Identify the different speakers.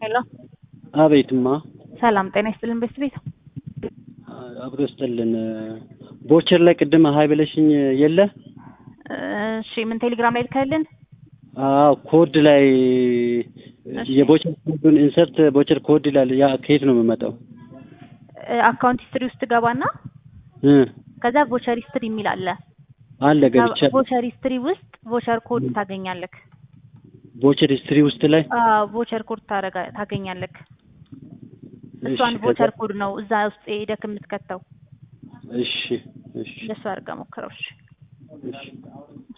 Speaker 1: ሄሎ
Speaker 2: አቤትማ
Speaker 1: ሰላም ጤና ይስጥልን ቤት ቤት
Speaker 2: አብሮ ይስጥልን። ቦቸር ላይ ቅድም ሀይ ብለሽኝ የለ?
Speaker 1: እሺ ምን ቴሌግራም ላይ ልከልን?
Speaker 2: አዎ ኮድ ላይ
Speaker 1: እሺ።
Speaker 2: የቦቸር ኮዱን ኢንሰርት ቦቸር ኮድ ይላል። ያ ከየት ነው የምመጣው?
Speaker 1: አካውንት ሂስትሪ ውስጥ ገባና
Speaker 2: እ
Speaker 1: ከዛ ቮቸር ሂስትሪ የሚል አለ።
Speaker 2: አለ ገብቻ
Speaker 1: ቮቸር ሂስትሪ ውስጥ ቮቸር ኮድ ታገኛለክ።
Speaker 2: ቦቸር ሂስትሪ ውስጥ ላይ
Speaker 1: አዎ ቮቸር ኮድ ታረጋ ታገኛለክ። እሷን
Speaker 2: እሺ፣
Speaker 1: ቮቸር
Speaker 2: ከዛ-
Speaker 1: ኮድ ነው እዛ ውስጥ ሄደክ የምትከተው።
Speaker 2: እሺ እሺ
Speaker 1: እንደሱ አድርገህ ሞክረው። እሺ
Speaker 2: እሺ